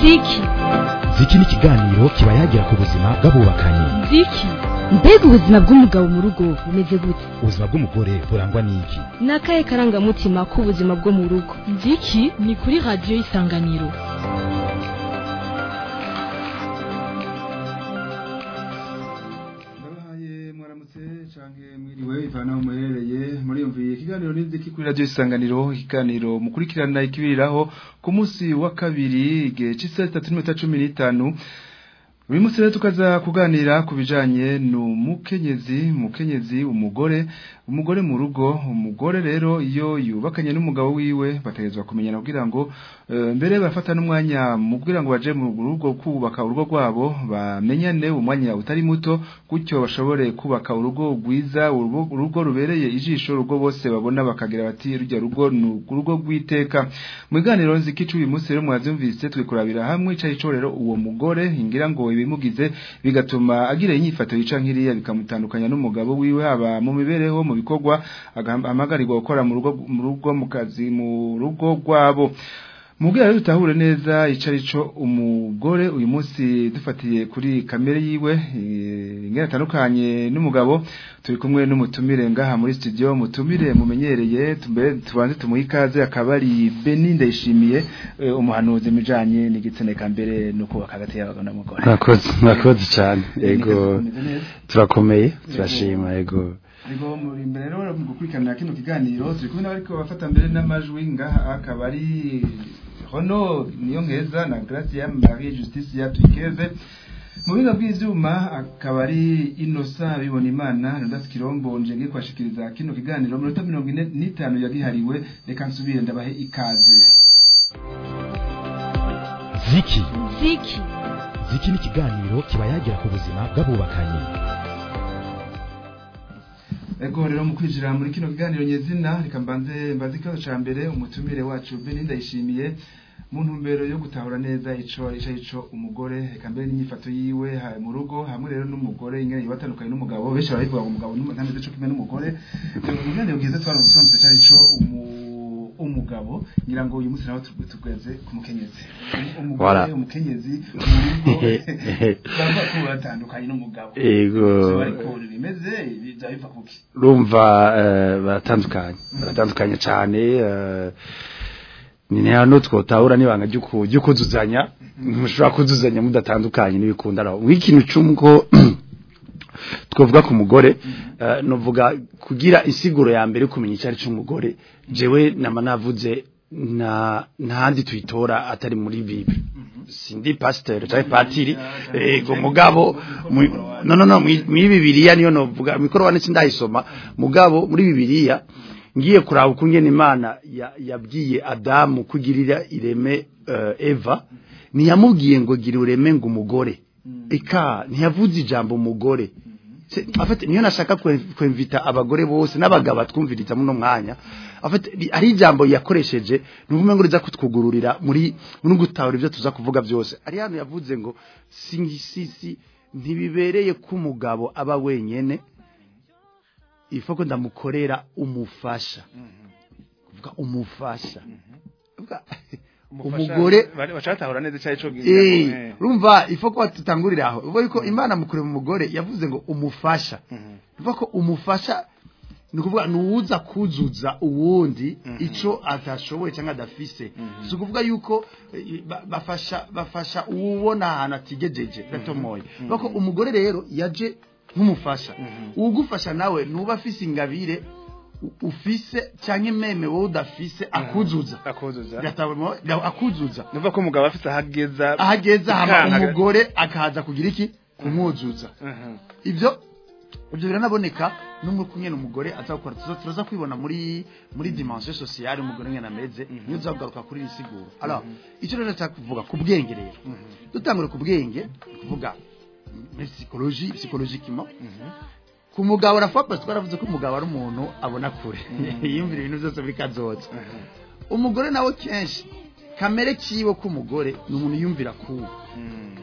ziki ziki ni ikiganiro kiba yagira ku buzima bw'abubakanye ziki mbega ubuzima bw'umugabo mu rugo bumeze gute ubuzima bw'umugore burangwa n'iki ni akahe karangamutima k'ubuzima bwo mu rugo ziki ni kuri radiyo y'isanganiro ndabahaye mwaramutse canke mwiriwe ivana aho muherereye muriyumviye ikiganiro n'inziki kuri radiyo isanganiro ikiganiro mukurikirana ikibiriraho ku munsi wa kabiri igihe c'isaha zitatu n'iminota cumi n'itanu uyu munsi rero tukaza kuganira ku bijanye n'umukenyezi umukenyezi umugore umugore mu rugo umugore rero iyo yubakanye n'umugabo wiwe bategezwa kumenyana kugira ngo eh, mbere bafata n'umwanya mu kugira ngo baje mu rugo kubaka urugo rwabo bamenyane umwanya utari muto gutyo bashobore kubaka urugo rwiza urugo urugo rubereye ijisho urugo bose babona bakagira bati rujya rugo ni urugo rw'iteka mu biganiro nzikicu uyu munsi rero mwavyumvise turi kurabira hamwe icari co rero uwo mugore ngira ngo ibimugize bigatuma agira inyifato yica nkiriya bikamutandukanya n'umugabo wiwe haba mu mibereho mu bikorwa amagarirwa gukora mu rugo mu rugo mu kazi mu rugo rwabo Mubwira rero tutahure neza icari co umugore uyu munsi dufatiye kuri kamere yiwe eh, ingene atandukanye n'umugabo turi kumwe n'umutumire ngaha muri studio mutumire mumenyereye tumbe tubanze tumuha ikaze akaba ari Beni ndayishimiye eh, umuhanuzi mijanye n'igitsene kambere no kubaka hagati y'abagabo n'umugore murakoze murakoze cyane yego Meze neza? turakomeye turashima yego Ariko muri imbere rero mu gukurikirana kino kiganiro turi kumwe n'abariko bafata mbere n'amajwi ngaha akaba ari Hono niyo nkeza na Gracia Marie Justice ya Twikeze mu biga bw'ivyuma akaba ari Innocent bibona imana Rodas Kirombo nje ngiye kwashikiriza kino kiganiro mu minota 45 yagihariwe reka nsubire ndabahe ikaze ziki ziki ziki ni ikiganiro kiba yagira ku buzima bw'abubakanye Ego rero mu kwinjira muri kino kiganiro nyezina reka mbanze mbaze ikibazo ca mbere umutumire wacu Beni ndayishimiye mu ntumbero yo gutahura neza ico ico ico umugore reka mbere n'inyifato yiwe ha mu rugo hamwe rero n'umugore ingene yibatandukanye n'umugabo benshi barabivuga ngo umugabo ntameze co kimwe n'umugore ibiganiro byiza twaramutse cyari ico umu umugabo ngira ngo uyu munsi nawe tu- tugeze ku mukenyezi umugore Voilà. umukenyezi mu rugo bava ko batandukanye n'umugabo Ego. ariko bimeze bijya biva kuki urumva eh, baratandukanye baratandukanye cyane eh, ni hano twotahura n'ibanga ry'uku- ry'ukuzuzanya mushobora kuzuzanya mudatandukanye n'ibikundana w'ikintu cy'umko twavuga ku mugore eh, novuga kugira insiguro ya mbere yo kumenya icyo ari cy'umugore jewe nama navuze na ntandi tuyitora atari muri bible sindi pasteur cyangwa patiri ego mugabo mu- no no no muri bibiliya niyo novuga mikoro wane sindayisoma mugabo muri bibiliya ngiye kuraba ukungene imana ya- yabwiye adamu kugirira ireme eh, eva ntiyamubwiye ngo gira ureme ngo umugore eka ntiyavuze ijambo umugore Se- afite niyo nashaka kwe- kwemvita abagore bose n'abagabo batwumviriza muno mwanya afite ri- ari ijambo yakoresheje nuvume ngo riza kutwugururira muri muri gutahura ibyo tuza kuvuga byose ari hano yavuze ngo singisisi ntibibereye ko umugabo aba wenyene ifoko ndamukorera umufasha kuvuga umufasha Kuvuga, umugore bacatahura neza cyari cyo Eh, urumva ifoko tutangurira aho uvuga yuko imana mukure mu mugore yavuze ngo umufasha uvuga ko umufasha ni ukuvuga ni uwuza kuzuza uwundi ico atashoboye cyangwa adafise si ukuvuga yuko eh, ba- bafasha bafasha uwubona ahantu atigejeje gatomoye uvuga ko umugore rero yaje nk'umufasha uwugufasha nawe nuba afise ingabire u- ufise cyangwa imeme wowe udafise akuzuza akuzuza Gatabo- akuzuza nuva ko umugabo afite ahageza ahageza hama Ikanka. umugore akaza kugira iki kumwuzuza ibyo ibyo biranaboneka n'umwe kumwe umugore aza gukora tuza turaza kwibona muri muri dimension sociale umugore ngena ameze niyo uzagaruka kuri iri siguro alors icyo rero nshaka kuvuga ku bwenge rero dutangure ku bwenge ni kuvuga muri psychologie psychologiquement ku mugabo rafa twaravuze ko umugabo ari umuntu abona kure yiyumvira ibintu byose biri kazoza umugore nawe kenshi kamere kiwe k'umugore ni umuntu yumvira kuwe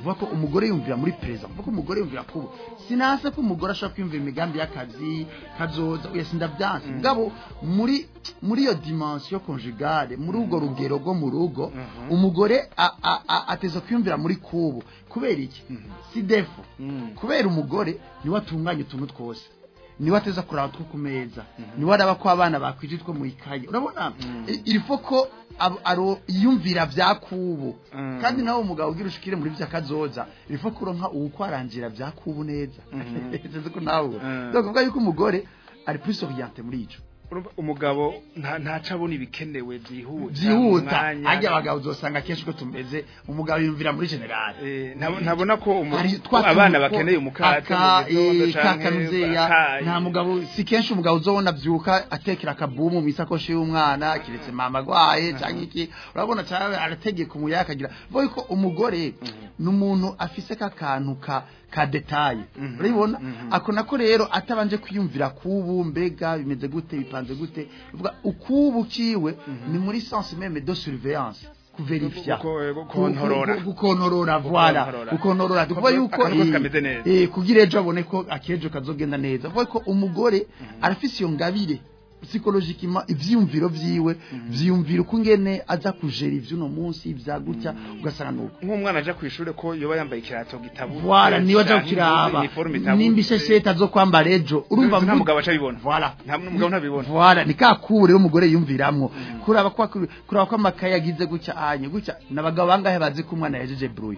vuga ko umugore yumvira muri perezida vuga ko umugore yumvira kubo sinasa ko umugore ashobora kwiyumvira imigambi y'akazi kazoza oya sindabyanse mugabo muri muri iyo dimension conjugale muri urwo rugero rwo mu rugo umugore a- a- a- ateza kwiyumvira muri kubo kubera iki si defo kubera umugore niwe atunganya utuntu twose niwe ateza kuraba two ku meza niwe araba ko abana bakwije two mu ikaye urabona i- irifo ko ab- aro yumvira bya kubu kandi nawe umugabo ugira ushikire muri bya kazoza irifo kuronka uwukwarangira bya kubu neza sinzi ko nawe Mm. donc kuvuga yuko umugore ari plus orienté muri ico Urumva umugabo nta ntaca abona ibikenewe byihuta byihuta umwanya. ajya abagabo uzosanga kenshi ko tumeze umugabo yumvira muri general Eh, ntab- ntabona ko umu- Hari ko twa abana tuntu bakeneye ko umukate aka, mu gitondo eh, canke kakanuzeya akayi. nta mugabo si kenshi umugabo uzobona abyuka atekera akabumu mu isakoshi y'umwana kiretse mama agwaye cyangwa iki urabona cyangwa arategeka umuyaga akagira vuga ko umugore ni umuntu afise kakantu ka ka detaye urabibona ako nako rero atabanje kwiyumvira kubu mbega bimeze gute bipanze gute uvuga ukubu kiwe ni muri sens meme de surveillance kuverifya Guko- eh, gukontorora. Gu- gu- gukontorora voilà Gukontorora. gukontorora tuvuga Akantu yuko kose eh, kameze neza. eh kugira ejo abone ko akejo kazogenda neza vuga ko umugore arafise iyo ngabire psychologiquement ivyumviro vyiwe vyiyumvira uko ngene aza kujera ivyuno munsi ivya gutya ugasanga nuko nk'umwana aja ku ishure ko yoba yambaye ikirato gitabutse voilà niwe aja canke kukiraba uniforme itabutse. nimba ishesheti azokwambara ejo urumva nta mvu- mugabo aca abibona voilà nta n'umugabo ntabibona voilà ni kakure rero umugore yumviramwo kuraba kwa kuraba ko amakaye agize gutya anye gutya nabagabo bangahe bazi ko umwana yajeje bruye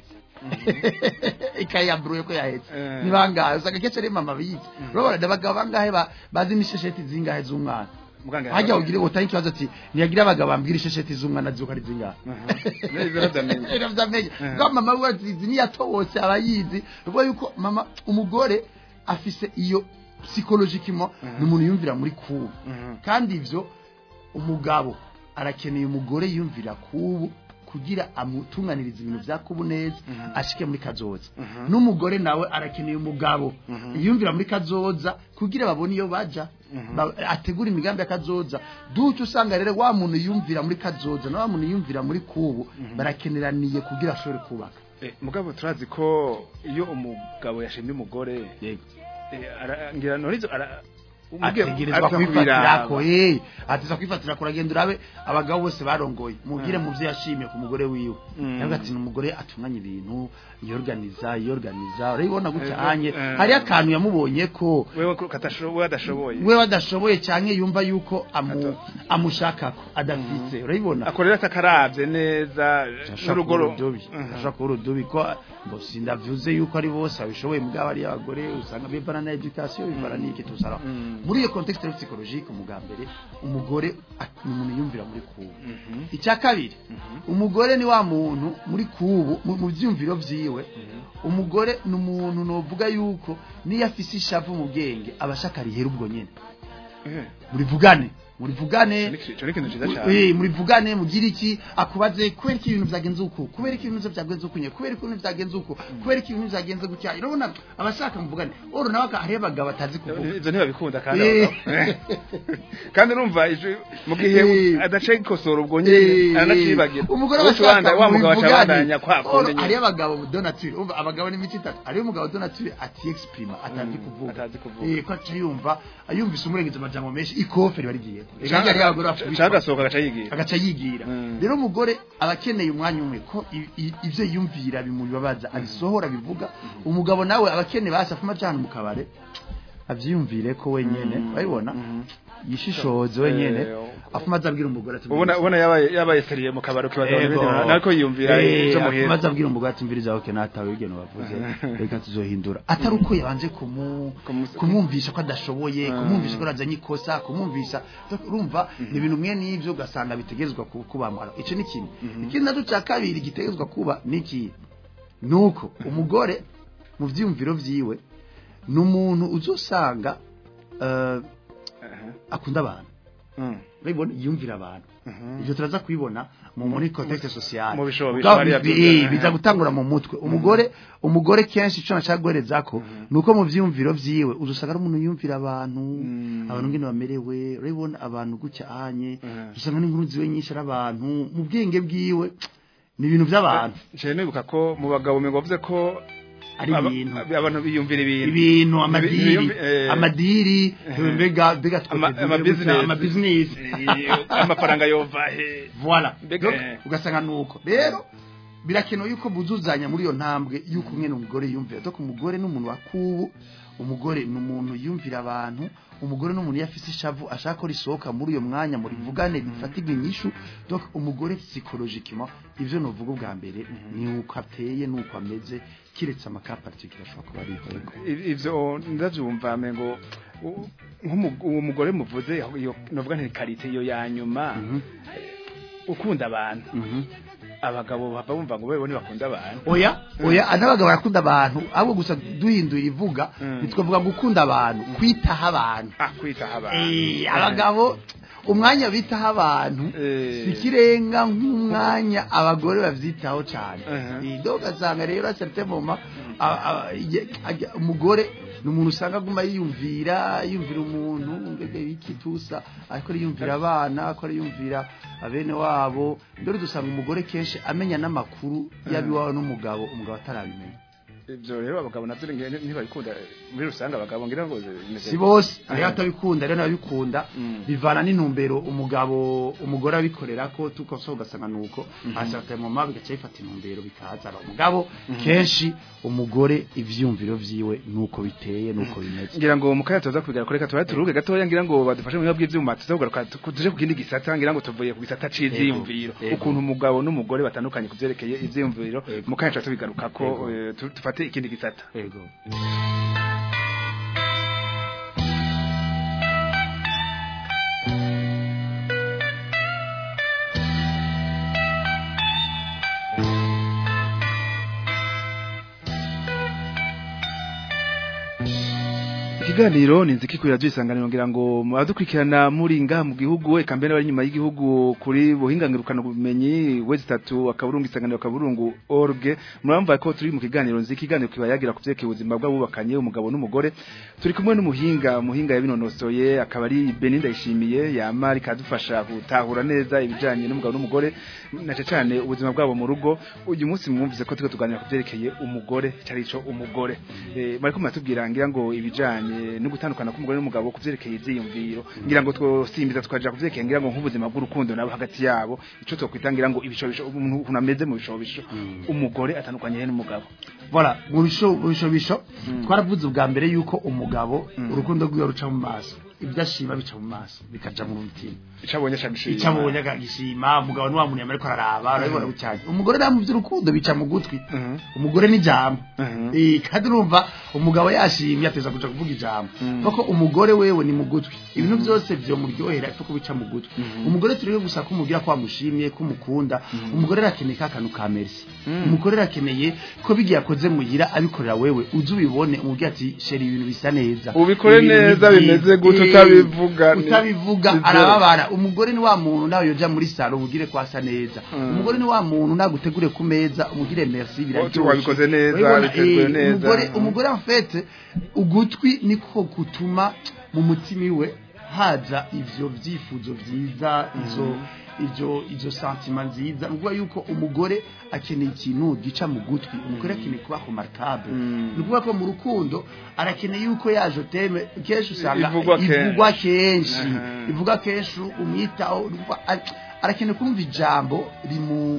ikaye ya bruye ko yahetse Eh. ni bangahe usanga kenshi ari mama bizi urabona nabagabo bangahe ba- bazi n'ishesheti zingahe z'umwana Muganga hajya ugire utari ikibazo ati ntiyagira abagabo bambwira ishesheti z'umwana zuko ari zingahe Neza uravyamenye. iravyamenye Eh. bwa mama we azizi niyatobotse abayizi uvuga yuko mama umugore afise iyo psychologiquement ni umuntu yumvira muri kubu Mhm. kandi ivyo umugabo arakeneye umugore yumvira kubu kugira amutunganiriza ibintu vya kubu neza ashike muri kazoza n'umugore nawe arakeneye umugabo yumvira muri kazoza kugira babone iyo baja Ba- ategura imigambi ya kazoza duce usanga rero wa muntu yumvira muri kazoza na wa muntu yumvira muri kubu barakeneraniye kugira ashobore kubaka Eh, mugabo turazi ko iyo umugabo yashimye umugore yego eh, ara- ngira norizo ara umugabo ategerezwa aza kwifatirako kubiraba. eh ateza kwifatira kuragenda urabe abagabo bose barongoye mubwire mu byo yashimiye ku mugore wiwe Mm. yavuga ati ni umugore atunganya ibintu yorganiza yorganiza urabibona gutya Eh, anye eh. hari akantu yamubonye ko wewe ko katasho- wewe adashoboye we badashoboye cyane yumva yuko amu, Ato. amushakako adafite urabibona akorera atakaravye neza n'urugoro urudubi Mhm. ashaka kuba urudubi ko ngo sindavuze yuko ari bose babishoboye mugabo ari abagore usanga bivana na education bivana n'iki tusara Mm. muri iyo contexte rero psychologique umugabo mbere umugore at- ni umuntu yumvira muri kubu Mhm. icya kabiri umugore ni wa muntu muri kubu mu mu byumviro vyiwe umugore ni umuntu novuga yuko niyo afise ishavu mu bwenge abashaka rihera ubwo nyene Eh, murivugane murivugane ico ni ikintu ciza cane Eh, murivugane mugire iki akubaze kubera ko ibintu byagenze uko kubera ko ibintu byagenze uko nye kubera ko ibintu byagenze uko kubera ko ibintu byagenze gutya urabona abashaka muvugane oro nawe aka- hariyo abagabo batazi kuvuga ivyo ntibabikunda kandi Eh. abagabo. kandi urumva ije- mu gihe Eh. adaca gikosora ubwo nyene aranacibagira umugore Uca abashaka ubanda- wa mugabo aca mubivugane. abandanya kwa Oro, kundi nyene. hariyo abagabo donature umva abagabo ni imico itatu hariyo umugabo donature ati exprima atazi kuvuga atazi kuvuga. eh ko aca yumva ayumvise umurengezi amajambo menshi ikofe ribagiye Canke hariyo abagore bafite canke agasohoka agaca yigira agaca yigira Mm. rero umugore aba akeneye umwanya umwe ko i- i- ivyo yumvira bimubabaza abisohora bivuga umugabo nawe aba akeneye basi afuma cyane mu kabare avyiyumvire ko wenyene urabibona yishishoze wenyene Eh, afuma azabwira umugore ati ubona ubona yabaye yabaye seriye mu kabari ukibaza ngo nariko yiyumvira ico afuma muhira azabwira umugore ati mviriza oke natawe igeno bavuze reka tuzohindura atari uko yabanje kumu Kumu- kumwumvisha ko adashoboye Mm. kumwumvisha ko yazanye ikosa kumwumvisha urumva ni ibintu mwe n'ibyo ugasanga bitegerezwa ku- kubambara icyo ni kimwe ikindi nacyo cya kabiri gitegerezwa kuba ni iki ni uko umugore mu byiyumviro byiwe ni umuntu uzusanga eh, akunda abantu Mm. urabibona yumvira abantu Mhm. ibyo turaza kubibona mu muri contexte sociale Mu bishobo Ubwabo bishobora bi- byo- eh, biza gutangura mu mutwe umugore umugore kenshi ico nacagwereza ko nuko mu vyumviro vyiwe uzusanga ari umuntu yumvira abantu Mm. abantu ngene bamerewe urabibona abantu gutya anye Mhm. usanga n'inkuru ziwe nyinshi ari abantu mu bwenge bwiwe ni ibintu by'abantu nshya nibuka ko mu bagabo mwe bavuze ko ari aba- ibintu abantu biyumvira ibintu ibintu amadiri Ibiyumvi- eh, amadiri mbega mbega Ama- twese amabusiness. amabizinesi eh, amafaranga yova he voilà Mbega, Donc, eh. ugasanga nuko rero birakenewe yuko buzuzanya muri iyo ntambwe yuko umwe umugore yumvira donc umugore n'umuntu wa kubu umugore ni umuntu yumvira abantu umugore n'umuntu iyo afise ishavu ashaka ko risohoka muri uyo mwanya muri vugane bifatirwa inyishu donc umugore psychologiquement ivyo novuga ubwa mbere ni uko ateye nuko ameze kiretse amakapartikira ashobora kuba ari yego I- ivyo ndavyumva mengo u- nk'umu- uwo mugore muvuze iyo novuga nti karite iyo ya nyuma Mhm. ukunda abantu Mhm. abagabo bava bumva ngo bewe ntibakunda abantu oya oya n'abagabo barakunda abantu ahubwo gusa duhinduye ivuga Mm. ntitwavuga gukunda abantu kwitaho abantu ah kwitaho abantu Eh, abagabo umwanya bitaho abantu Eh. si ikirenga nk'umwanya abagore bavyitaho cyane Mhm. Eh, donc ugasanga rero certain moment a- a- ye- ajya- umugore ni umuntu usanga aguma yiyumvira yiyumvira umuntu mbega iki tusa ariko yiyumvira abana ariko yiyumvira abene wabo rero dusanga umugore kenshi amenya n'amakuru y'abiwawe n'umugabo umugabo atarabimenya ivyo rero abagabo navyo nge- ntibabikunda muri rusange abagabo ngira ngo bimeze si bose rero Aha. atabikunda rero n'ababikunda Mm. bivana n'intumbero umugabo umugore abikorera ko tuko so ugasanga nuko asata mu mabi gace bifata intumbero bikazana umugabo kenshi umugore ivyumviro vyiwe nuko biteye nuko bimeze ngira ngo mukaya tuza kubigira kureka tuba turuke gatoya ngira ngo badufashe mu bw'ibyo byuma tuzavuga tuje ku kindi gisata ngira ngo tuvuye ku gisata c'iziyumviro Yego. ukuntu umugabo n'umugore batandukanye kuvyerekeye ivyiyumviro Yego. mukaya tuba tubigaruka ko Yego. eh, tu- dufate ikindi gisata yego ikiganiro ni nziki kuri radio isanganiro ngira ngo muradukurikirana muri ngaha mu gihugu eka mbere bari nyuma y'igihugu kuri buhingangirukana ubumenyi wezi tatu akaburungu isanganiro akaburungu org muramva ko turi mu kiganiro nziki ikiganiro kiba yagira kuvyekeye ubuzima bw'abubakanye umugabo n'umugore turi kumwe n'umuhinga umuhinga yabinonosoye akaba ari Beninda yishimiye yamari kadufasha gutahura neza ibijanye n'umugabo n'umugore nace cyane ubuzima bwabo mu rugo uyu munsi mwumvise ko turiko tuganira kuvyerekeye umugore carico umugore eh mariko muratubwira ngira ngo ibijanye no gutandukana k'umugore n'umugabo kuvyerekeye ivyiyumviro ngira ngo twosimbiza tukaja kuvyerekeye ngira ngo nk'ubuzima bw'urukundo nabo hagati yabo ico twokwitangira ngo ibishobisho umuntu ukuntu ameze mu bishobisho umugore atandukanye he n'umugabo voilà mu bisho mu bishobisho twaravuze ubwa mbere yuko umugabo urukundo rwiwe ruca mu maso ibyo ashima bica mu maso bikaja mu mutima icabonye cyane icyo abonye akagishima umugabo ni wa muntu yamara ariko araraba urabibona bucyane umugore nta mu by'urukundo bica mu gutwi Mhm. umugore ni ijambo Mhm. Eh, kandi urumva umugabo yashimye ateza kuja kuvuga ijambo kuko umugore wewe ni mu gutwi ibintu byose vyomuryohera ariko kubica mu gutwi umugore turiwe gusa kumugira ko wamushimye ko umukunda umugore arakeneye ka kantu ka merci umugore arakeneye ko bigiye akoze muhira abikorera wewe uze ubibone umubwira ati sheri ibintu bisa neza Ubikore Ibintu neza, ni bimeze byiza." gute, Eh, utabivuga, ni- utabivuga ni byo. arababara umugore ni wa muntu nawe yoja muri salo umugire ko asa neza Mm. umugore ni wa muntu nagutegure ku meza umugire merci biraryoshe wabikoze neza, Urabibona, biteguye eh, neza. umugore umugore en fait ugutwi niko gutuma mu mutima iwe haza ivyo vyifuzo vyiza izo izo izo sentima nziza nukuvuga yuko umugore akeneye ikintu gica mu gutwi umugore akeneye kuba remarkable Mm. nukuvuga ko mu rukundo arakeneye yuko yaje teme kenshi usanga Ivugwa kenshi. ivugwa kenshi Aha. ivuga kenshi umwitaho nukuvuga ar- arakeneye kumva ijambo rimu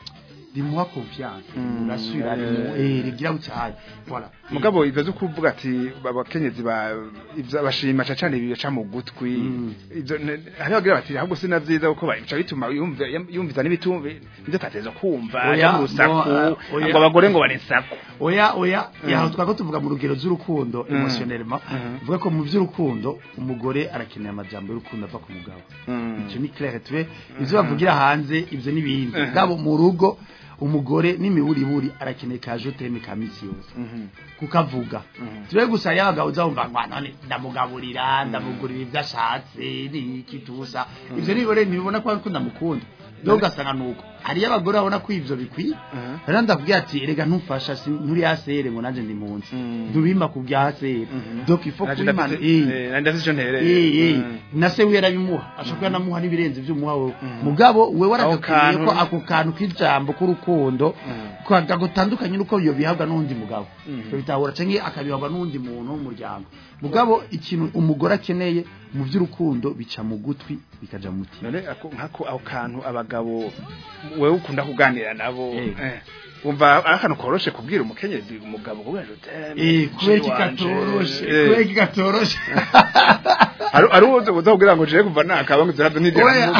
rimuha confiance Mm. rimurasura rimu eh rigira bucyane voilà mugabo ivyo zo kuvuga ati abakenyezi ba ivyo bashima cyane bica mu gutwi Mm. ivyo ne- hariho bagira bati ahubwo sina vyiza kuko bica bituma yumva yumviza n'ibitumve nivyo tateza kumva Oya, ya mu rusaku no, oya. ngo abagore ngo baresaku oya oya Mm. yaho twako tuvuga mu rugero z'urukundo Mm. emotionnellement Mhm. vuga ko mu by'urukundo umugore arakeneye amajambo y'urukundo ava ku mugabo icyo ni clair twe ivyo bavugira hanze ivyo n'ibindi Mhm. gabo mu rugo umugore n'imiburiburi arakeneye ka joteme ka misi yose kukavuga Mhm. tube gusa yabagabo uzabumva ngo none ndamugaburira ndamugurira ibyo ashatse ni iki tuza ivyo nibore ntibibona ko ariko ndamukunda rero ugasanga nuko hariyo abagore babona ko ivyo bikwiye Mhm. rero ndavuga ati erega ntumfasha si- nturi hasere ngo nanje ndi munsi Mhm. ntubimpa ku bya hasere Mhm. donc il faut Naje kubimana ndafise- eh eh, nari ndafise ico ntereye. Eh, eh. Mhm. na se we yarabimuha ashobora kuba namuha n'ibirenze ivy'umuha wewe Mhm. mugabo we Ako waragakwiriye kantu- ko ako kantu k'ijambo k'urukundo Mhm. kwaga gutandukanye nuko iyo bihabwa n'undi mugabo Mhm. Ivyo bitahura canke akabihabwa n'undi muntu w'umuryango mugabo ikintu umugore akeneye mu by'urukundo bica mu gutwi bikaja mu mutima none ako nkako ako kantu abagabo wewe ukunda kuganira nabo Eh. eh, umva ari akantu koroshe kubwira umukenyezi umugabo kubera ngo eh kubera kikatoroshe kubera kikatoroshe ari ari uwo uza kugira ngo je kuva nakaba ngo zirazo Oya. nidira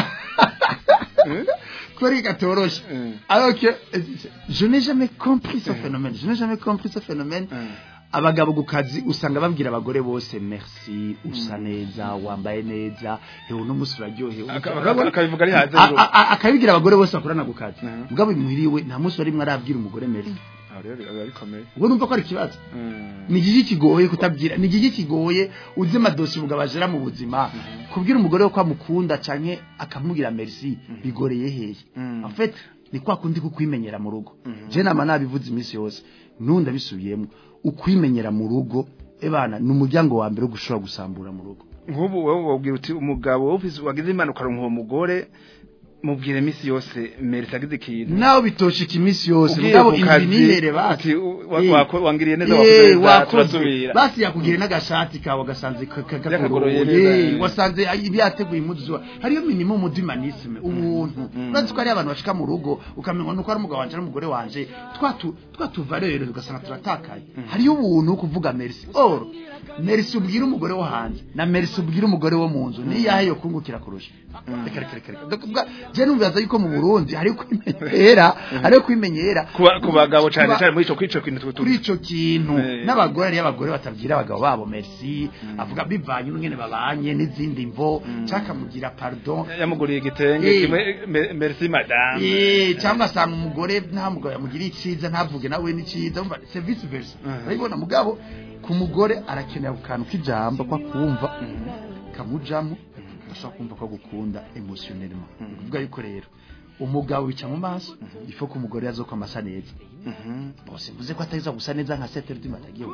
kubera kikatoroshe Mm. alors que euh, je n'ai jamais compris ce phénomène je n'ai jamais compris ce phénomène abagabo ku kazi usanga babwira abagore bose merci usa neza wambaye neza hewe uno munsi uraryohewe Aka- aka- akabivuga ari hanze A- ngo- a- a- akabibwira abagore bose bakorana ku kazi Mhm. mugabo imuhiriwe nta munsi warimwe arabwira umugore merci aho rero biba bikomeye ubwo numva ko ari ikibazo Mm. ni igiki kigoye kutabwira ni igiki kigoye uzi amadosi umugabo ajera mu buzima kubwira umugore we ko amukunda canke akamubwira merci bigoreye hehe Mm. en fait ni kwa kundi kukwimenyera mu rugo Mhm. je nama nabivuze iminsi yose nunda bisubiyemo ukwimenyera mu rugo ebana ni umuryango wa mbere wo gushobora gusambura mu rugo nk'ubu wowe wabwira uti umugabo ufise wagize impanuka aronka uwo mugore mubwire iminsi yose merisi agize ikintu nawe bitoshika iminsi yose Ugiye mugabo ku inzi kazi, nihere basi uti, u- wa- Eh. wako- wangiriye neza Eh, wakoze neza wakoze turasubira basi yakugiriye n'agashati kawe agasanze ka- ka- Yakagoroye kagoroye neza. wasanze ibi yateguye impuzu zuba hariyo minimum udimanisme ubuntu Mm. urazi ko hari abantu bashika mu rugo ukamenya nuko ari umugabo wanje n'umugore wanje twatu twatuvarere ugasanga turatakaye hariyo ubuntu wo kuvuga merci or merci ubwira umugore wo hanze na merci ubwira umugore wo mu nzu ni yahe yo kungukira kurusha reka reka reka reka Ndakuvuga, je numvaza yuko mu Burundi hariyo kwimenyera hariyo kwimenyera Kuba- ku bagabo cyane Kuba- cyane muri ico kwico kintu tutu kuri ico kintu Eh. n'abagore ariyo abagore batabwira abagabo babo merci avuga bivanye n'ingene babanye n'izindi mvo cakamugira pardon yamuguriye igitenge Eh. kimwe me- merci madame Eh, cyangwa asanga umugore nta mugabo yamugiriye iciza ntavuge nawe n'iciza umva c'est vice versa Mhm. urabibona mugabo ku mugore arakenera ku kantu k'ijambo ko kumva kamujamo ashobora kumva ko gukunda emotionnellement ni ukuvuga yuko rero umugabo bica mu maso ifo ko umugore yazokwa asa neza Mhm. bose mvuze ko atariza gusa neza nka setere du matagiye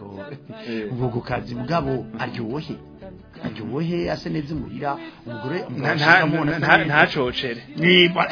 Eh. ubwo ku kazi mugabo aryohe aryohe ase neza imuhira umugore Nta- umugabo nta- ashaka amubona asa nta- neza. ntacocere Ni ba-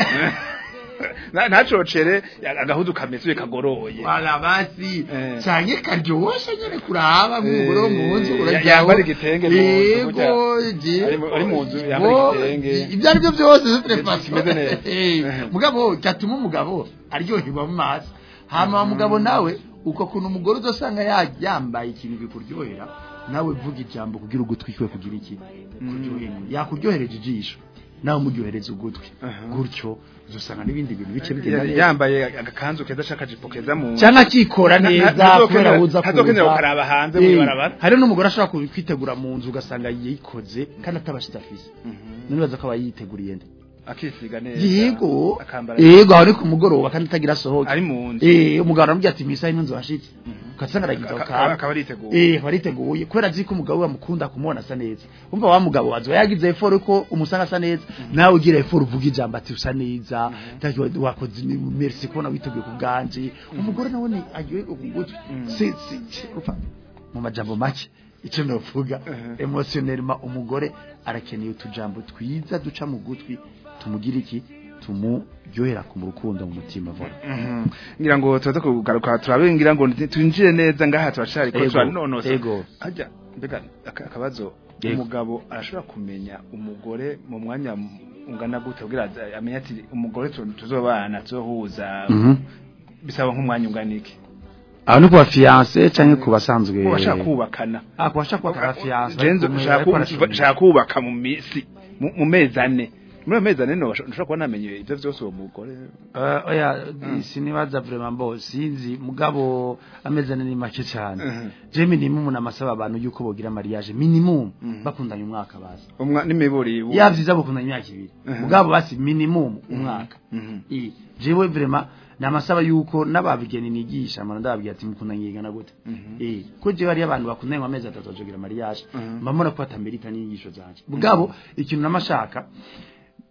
Na- ntacocere agahudu kameze kagoroye wala basi Eh. canke karyoshe nyene kuraba nk'umugore wo mu nzu Eh, urajyaho yambara igitenge mu nzu, yego burya. je Ari mu- ari mu nzu, yambara Bo, igitenge. ibyo ari byo byose zifite faso kimeze neza. Eh, mugabo cyatuma umugabo aryoherwa mu maso hama umugabo nawe uko kuntu umugore uzasanga ya- yambaye ikintu bikuryohera nawe vuga ijambo kugira ugutwi kwe kugira iki kuryohera yakuryohereje ijisho nawe umuryohereza ugutwi gutyo uzasanga n'ibindi bintu bice bigenda Ya- neza yambaye agakanzu keza c'akajipo keza mu cyangwa akikora Na- na- neza ntazokenera- kubera uza ntazokenera gukaraba hanze Eh, mw'ibarabara. hari n'umugore ashobora ku- kwitegura mu nzu ugasanga yikoze kandi atabashitse afise nibaza ko aba yiteguriye nde akisiga neza yego akambara yego aho ni ku mugoroba kandi atagira asohoke ari mu nzu eh umugabo aramubwira ati mwisa ino nzu washitse ugasanga aragize ako Aka- kantu akaba ariteguye eh aba ariteguye kubera azi ko umugabo we amukunda kumubona asa neza umva wa mugabo wazo yagize effort ko umusanga asa neza nawe ugira effort uvuga ijambo ati usa neza taki wakoze ni- merci kubona witeguye ku bwanje umugore nawe ni agiye kugutwi si si si- upfa mu majambo make icyo novuga emotionnellement umugore arakeneye utujambo twiza duca mu gutwi tumugira iki tumuryohera ku rukundo mu mutima vuba Mhm. ngira ngo tuza kugaruka turabe ngira ngo twinjire neza ngaha turashari ko Ego, turanonosa ego. ajya mbega aka- akabazo Ego. umugabo arashobora kumenya umugore mu mwanya ungana gute kugira aze- amenye ati umugore tu- tuzobana tuzohuza bisaba nk'umwanya ungana iki aho ni ku bafiyanse cyangwa ku basanzwe ko bashaka kubakana ah kubasha kwa fiance Jenzo nshaka ku- nshaka kubaka mu misi mu mu mezi ane muri ayo mezi ane no nshobora kuba namenye ibyo byose uwo mugore Uh, oya sinibaza vraiment mbo sinzi mugabo ameze ni make cyane Mhm. je minimum namasaba abantu yuko bogira mariage minimum Mhm. bakundanye umwaka bazi umwa n'imiburi ubu- yavyiza bakundanye imyaka ibiri Mhm. mugabo basi minimum umwaka Mhm. i jewe vraiment namasaba yuko n'ababigeni nigisha amana ndababwira ati mukundanye igana gute Mhm. eh ko jewe hari abantu bakundanye mu mezi atatu bazogira mariage Mhm. mbamona ko atamerita n'inyigisho zanje mugabo ikintu namashaka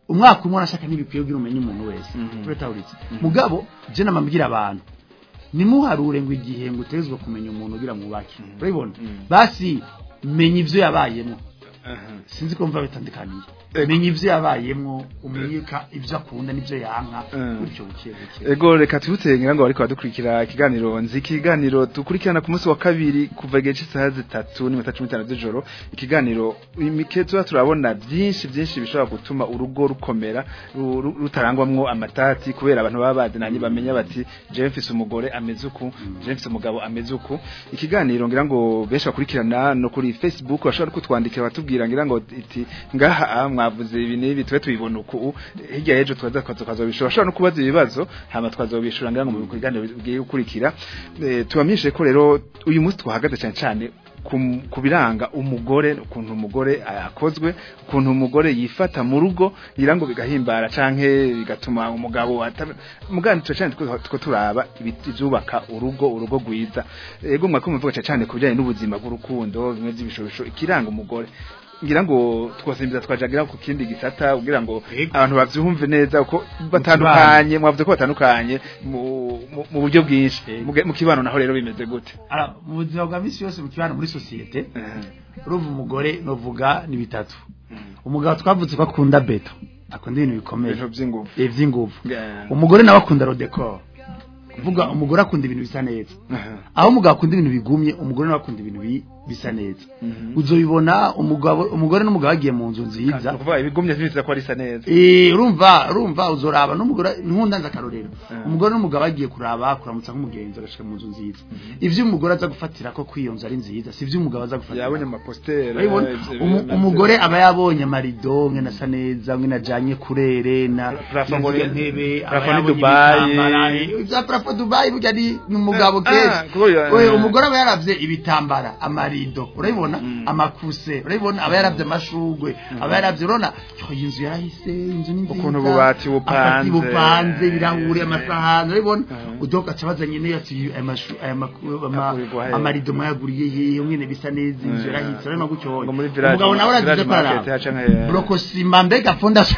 umwaka umwe arashaka ntibikwiye kugira umenye umuntu wese Mhm. turatahuritse mugabo je namabwira abantu nimuharure ngo igihe ngo utezwe kumenya umuntu ugira mwubake urabibona Mhm. basi menya ivyo yabayemo Aha. sinzi ko mva bitandukaniye Ego. menya ivyo yabayemo umenye ka ivyo akunda n'ivyo yanka Mm. gutyo buke buke Ego reka twibutse ngira ngo bariko badukurikira ikiganiro nzi ikiganiro dukurikirana ku munsi wa kabiri kuva igihe cy'isaha zitatu n'iminota cumi n'itanu z'ijoro ikiganiro imike tuba turabona byinshi byinshi bishobora gutuma urugo rukomera ru- ru- rutarangwamwo amatati kubera abantu baba bazinanye bamenya bati jewe mfise umugore ameze uku jewe mfise umugabo ameze uku ikiganiro ngira ngo benshi bakurikirana no kuri Facebook bashobora no kutwandikira batubwira ngira ngo iti ngaha ah, mwavuze ibi n'ibi tube tubibona uku hirya y'ejo twaza twazobishura bashobora no kubaza ibibazo hama twazobishura ngira ngo mu biganiro bigiye gukurikira Eh, tubamenyeshe ko rero uyu munsi twahagaze cyane cyane ku- ku biranga umugore ukuntu umugore akozwe ukuntu umugore yifata mu rugo ngira ngo bigahimbara canke bigatuma umugabo ata- mugani tuca cyane tuko tuko turaba ibiti byubaka urugo urugo gwiza ego mwako muvuga cyane cyane kubijanye n'ubuzima bw'urukundo bimwe by'ibishobisho ikiranga umugore ngira ngo twasimbiza twajagira ku kindi gisata kugira ngo Ego. abantu bavyumve neza uko batandukanye mwavuze ko batandukanye mu mu- mu buryo bwinshi Ego. Muge- mu kibano naho rero bimeze gute Ara, mu buzima bwa misi yose mu kibano muri sosiyete Eh, urumva umugore novuga ni bitatu umugabo twavutse ko akunda beto akunda ibintu bikomeye ibintu by'ingufu eh, vy'inguvu Yeah. umugore nawe akunda rodecor kuvuga umugore akunda ibintu bisa neza Aha. aho umugabo akunda ibintu bigumye umugore nawe akunda ibintu bi- bisa neza Mhm. uzobibona umugabo umugore n'umugabo bagiye mu nzu nziza Ni ukuvuga ibigumye vyitwa ko arisa neza Eh urumva urumva uzoraba n'umugore nkunda nza karorero Mm. umugore n'umugabo bagiye kuraba kuramutsa nk'umugenzi agashika mu nzu nziza ivyo umugore aza gufatira ko kwiyonza ari nziza si ivyo umugabo aza gufatira yabonye amaposteri urabibona Umu- umugore aba yabonye amarido mwe nasa neza mwe najanye kurere na Plafond ngo ni- ntebe aba plafond ni yabonye Dubai. ibitambara, eh, ivya plafond Dubai burya ni ni umugabo Ah, kenshi kubera- Oya, umugore aba yaravye ibitambara amarido urabibona Mm. amakuse urabibona aba yaravye amashugwe aba yaravye urabona yo, iyi nzu yarahise inzu ni nziza Ukuntu ububati bupanze. akati bupanze ibirahuri Eh. amasahani urabibona Mhm. udoka cabazanye n'iyo ati aya mashu- aya maku- ama- Agurirwa he? amarido mwayaguriye hehe mwene bisa neza inzu Eh. yarahise urabona gutyo Ngo muri village- umugabo nawe arazize village ko araraba market haca nka- brokosima mbega fondation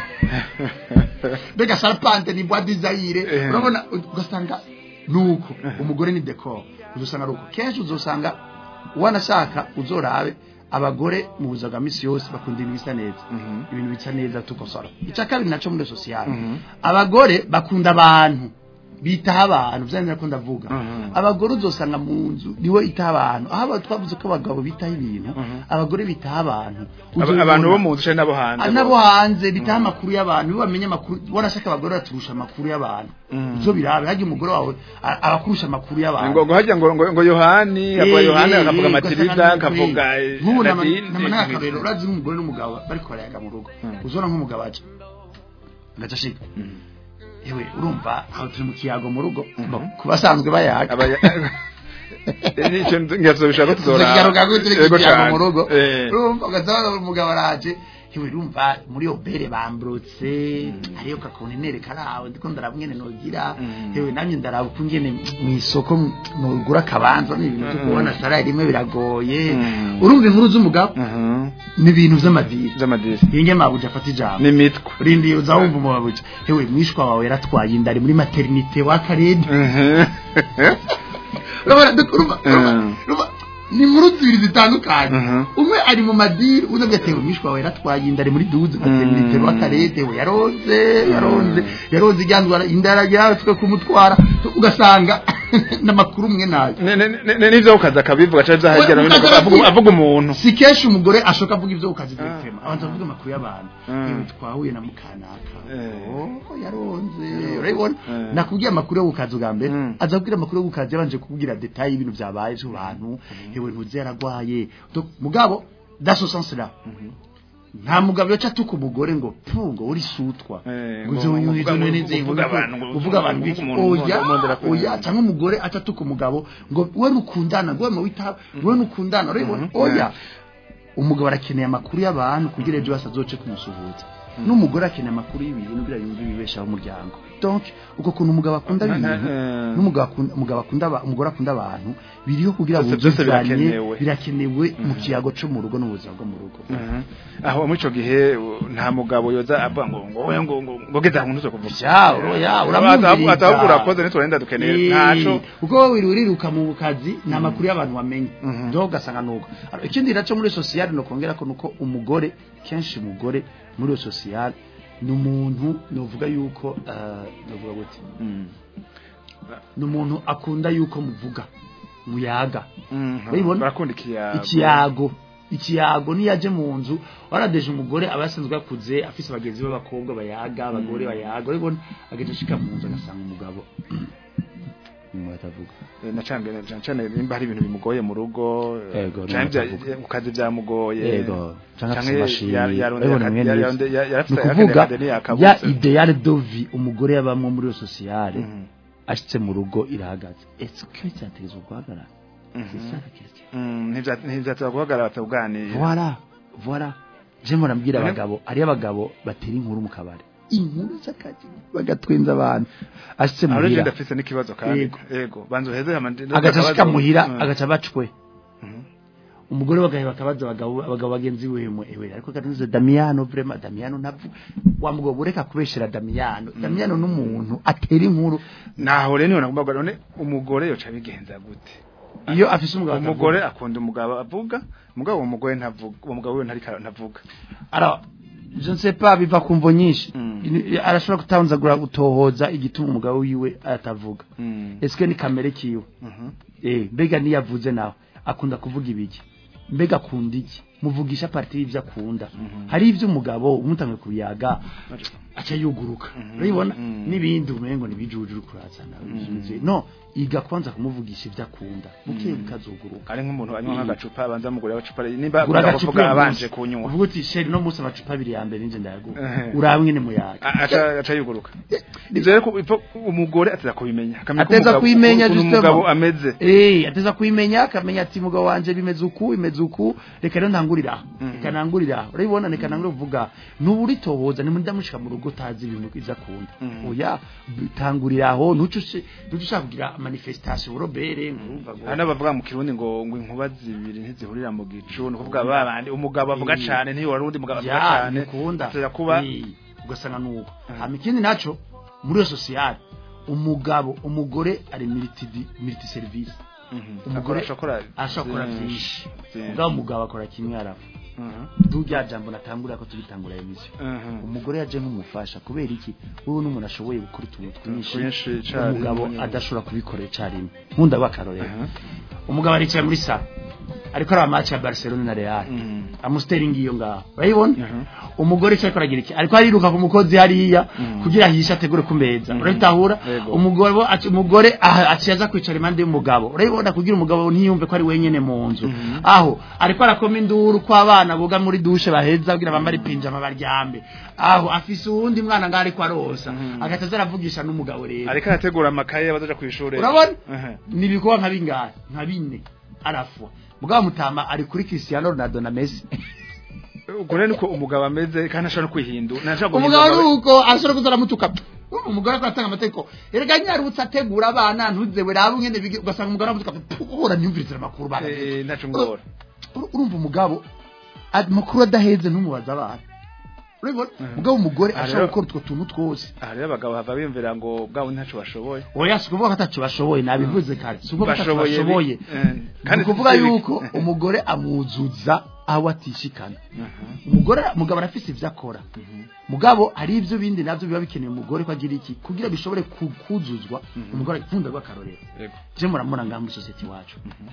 mbega sarpante ni bois desire Eh. urabona ugasanga nuko umugore ni decor uzosanga ruko kenshi uzosanga wanashaka uzorabe abagore mu buzima bwa misi yose bakunda ibintu bisa neza Mhm. ibintu bisa neza tukosora icya kabiri naco muri sosiyete Mhm. abagore bakunda abantu bitaho abantu vyane ko ndavuga Mhm. abagore uzosanga mu nzu niwe itaho abantu aho aba- twavuze ko abagabo bitaho ibintu Mhm. abagore bitaho abantu Aba- Uzobibona. abantu bo mu nzu canke n'abo hanze Ah, nabo hanze bitaha amakuru y'abantu iyo bamenye amakuru wanashaka abagore baturusha amakuru y'abantu Mhm. ivyo birabe harya umugore wawe a- abakurusha amakuru y'abantu ngo ngo harya ngo ngo ngo Yohani avuga Eh, Yohani eh, akavuga eh, Matilda ugasanga akavuga ni- nk'ubu nama- Nadine, nama eh, n'akarorero urazi nk'umugore n'umugabo bariko barayaga mu rugo Mhm. uzona nk'umugabo aje agaca ashika Mhm. ewe urumva aho turi mu kiyago mu rugo Mhm. ku basanzwe bayaga Abaya- Nico ngazobishaka ko tuzora tuzogaruka ko turi Yego kiyago cane. mu rugo Eh. urumva ugasanga umugabo araje ewe urumva muri obere bambrutse hariyo kakontinere karawe ndiko ndarabwene nogira Mhm. ewe namye ndaraba uko ngene mu isoko nogura akabanza n'ibintu byo Mhm. kubona sara rimwe biragoye Mhm. urumva inkuru z'umugabo Mhm. ni ibintu vy'amadiri Z'amadisi. yenge mabuja afata ijambo N'imitwe. rindi uza wumva umubabuja ewe mwishwa wawe yaratwaye inda ari muri maternité w'akarede Mhm. urabona duk- urumva- urumva- Mhm. urumva, ni inkuru zibiri zitandukanye Mhm. umwe ari mu madiri undi avuga ati mwishwa wawe yaratwaye inda ari muri duze maternité Mhm. w'akarede we yaronze yaronze yaronze ijyandwara inda yarajyatswe kumutwara ugasanga n'amakuru umwe nayo Ne- ne- ne- ne- Nivyo ukaza akabivuga canke vyahagera We- no ukaza avuga aravuga. avuga umuntu. si kenshi umugore ashoka avuga ibyo ukazi Ah. direktema abanza avuga amakuru y'abantu Mm. yewe twahuye na mukanaka Eh. oh yaronze urabibona Eh. nakubwiye amakuru yo gukaza ubwa mbere Mm. aza kubwira amakuru yo gukaza yabanje kubwira detail y'ibintu byabaye byo bantu yewe ntuzi yaragwaye Donc, mugabo dans ce sens là nta mugabo yoca atuka umugore ngo pu ngo uri sutwa Eh, ngo ngo- uzi uyu ngo- izo ngo- nene kuvuga abantu, ngo- kuvuga abantu kuvuga biki umuntu, oya umuntu, umuntu arakunda. oya cyangwa umugore atatuka umugabo ngo we nukundana ngo we mu wita we nukundana urabibona Mhm. oya umugabo arakeneye amakuru y'abantu kugira ejo bose azoce kumusuhuza n'umugore akeneye amakuru y'ibintu kugira yumve ibibeshaho umuryango donc uko kuntu umugabo akunda Nta- ibintu eh. n'umugabo akunda umugabo akunda aba- umugore akunda abantu biriho kugira ngo Byose- byose buzuzanye, birakenewe. birakenewe mu kiyago cyo mu rugo n'ubuzima bwo mu rugo Mhm. aho muri ico gihe u- nta mugabo yoza avuga ngo ngo we ngo ngo ngo geza ngo ntuzo kuvuga Yawo, ya, uramwumviriza. atavuga urakoze nitwenda dukeneye ntaco kuko wowe wiri uriruka mu kazi ni amakuru y'abantu bamenye Mhm. do ugasanga nuko Alors, ikindi naco muri sosiyale no kongera ko nuko umugore kenshi umugore muri iyo sosiyale ni umuntu novuga yuko eh, novuga gute Mhm. ni umuntu akunda yuko muvuga muyaga Mhm. Urabibona? barakunda ikiyago ikiyago ikiyago niyo aje mu nzu waradeje umugore aba yasanzwe yakuze afise abagenzi b'abakobwa bayaga abagore bayaga urabibona agenda ashika mu nzu agasanga umugabo nyuma atavuga Eh, na cange na cane nimba hari ibintu bimugoye mu rugo eh, Yego, canke ntavuga. bya- ku kazi byamugoye yego canke afise canke amashini ya- yarondeye urabibona aka- mwene ya- ivyo. yarondeye- ya- ni yarafise ukuvuga akadeni ya yakabutse. ideale de vie umugore yabamwo muri iyo sosiyale Mhm. ashitse mu rugo irahagaze est-ce que cyategezwa guhagarara c'est ça la question Mm, ntivya- ntivyateza guhagarara batakuganira voilà voilà je murambwira Mhm. abagabo ari abagabo batera inkuru mu kabari inkuru z'akazi bagatwenza abantu ashitse aho rero muhira ndafise n'ikibazo kandi Yego. yego banza uheze hama ndi- agaca ashika akabazo. muhira Mm. agaca bacwe Mhm. umugore bagahe bakabaza abagabo abagabo bagenzi we mwe ewe ariko katuze Damiano vraiment Damiano navu wa mugabo ureka kubeshera Damiano Damiano n'umuntu atera inkuru naho rero niho nagomba kuvuga, none umugore yoca bigenza gute iyo afise umugabo umugore akunda umugabo avuga umugabo uwo mugore ntavuga uwo mugabo we ntariko ntavuga alors je ne sais pas biva ku mvo nyinshi Mm. Ini- arashobora kutanzagura gutohoza igituma umugabo wiwe atavuga Mm. eske ni kamere kiwe Mhm. eh mbega niyavuze nawe akunda kuvuga ibiki mbega akunda iki muvugisha parti y'ivyo akunda hari ivyo umugabo umutanwe kuyaga aca yuguruka urabibona Mhm. n'ibindi umengo nibijujuru kurazana bizuze no iga kwanza kumuvugisha ivyo akunda buke bukazuguruka ari nk'umuntu anywa nk'agacupa abanza mugure agacupa nimba Gura akunda agacupa kuvuga uyu abanje munsi. kunywa uvuga uti sheri no munsi amacupa abiri ya mbere ninje ndayaguha Ehe. uramwe ni muyaga A- aca aca yuguruka ivyo rero ko- ipfa- umugore ateza kubimenya akamenya ko Ateza umugabo- kubimenya, ukuntu justement. umugabo ameze Eh, ateza kubimenya akamenya ati mugabo wanje bimeze uku bimeze uku reka rero ntangurira aho. reka ntangurira aho. urabibona reka ntangurira kuvuga nubu uritohoza ni ndamushika mu rugo utazi ibintu iza akunda Mhm. oya tangurira aho ntuce ushi- ntuce ushaka kugira manifestation urobere ngurumva ngo hari n'abavuga mu kirundi ngo ngo inkuba zibiri ntizihurira mu gicu ni ukuvuga babandi umugabo avuga Eh. cane ntiwari undi mugabo avuga ya cane nikunda ateza kuba Eh, ugasanga nuko hama ikindi naco muri iyo sosiyete umugabo umugore ari multi multi service Mhm. umugore ashobora ashobora gukora byinshi byinshi. ubwo umugabo akora kimwe arafa Mhm. turya jambo natangurira ko tugitangura emisiyo Mhm. umugore yaje nk'umufasha kubera iki wowe n'umuntu ashoboye gukora utuntu twinshi Twinshi icarimwe. umugabo adashobora kubikora icarimwe nkunda bakarorero Mhm. umugabo aricaye muri salo ariko ari amaci ya Barcelona na Real Mhm. amusiteringi iyo ngaho urayibona Mhm. umugore icyo ariko aragira iki ariko ariruka ku mukozi hariya Mhm. kugira ahishe ategure ku meza Mhm. urabitahura Yego. umugore aci- umugore aha- aciye aza kwicara impande y'umugabo urabibona kugira umugabo ntiyumve ko ari wenyene mu nzu Mhm. aho ariko arakoma induru ko abana boga muri dushe baheza kugira bambare pinjama baryambe aho afise uwundi mwana ngaho ariko arosa Mhm. agahita aza aravugisha n'umugabo rero ariko arategura amakaye bazaja kw'ishure urabona Mhm. ni ibikorwa nka bingahe nka bine arafua mugabo mutama ari kuri Cristiano Ronaldo na Messi ubwo rero niko umugabo ameze kandi ashobora no kwihindura ntashobora umugabo guhindura nuko ashobora kuza aramutuka umugore ariko aratanga amategeko erega nyarutse ategura abana ntuzewe raba ngene bige ugasanga umugore aramutuka uhora ntiyumvirize amakuru bana Eh, ntaco ngora Ur- urumva umugabo amakuru adaheze ntumubaza abana urabibona mugabo umugore Ah, ashobora rero- gukora utwo tuntu twose aha rero abagabo bava biyumvira ngo bwabo ntaco bashoboye oya si ukuvuga ko atacu bashoboye nabivuze kare si ukuvuga ko atacu Bashoboye bi- bashoboye eh, ni ukuvuga si bibi. yuko umugore amwuzuza aho atishikana Mhm. umugore umugabo arafise ivyo akora Mhm. mugabo hari ivyo bindi navyo biba bikeneye umugore ko agira iki kugira bishobore ku- kuzuzwa Mhm. umugore ikunda rw'akarorero Yego. je muramubona ngaha muri sosiyete iwacu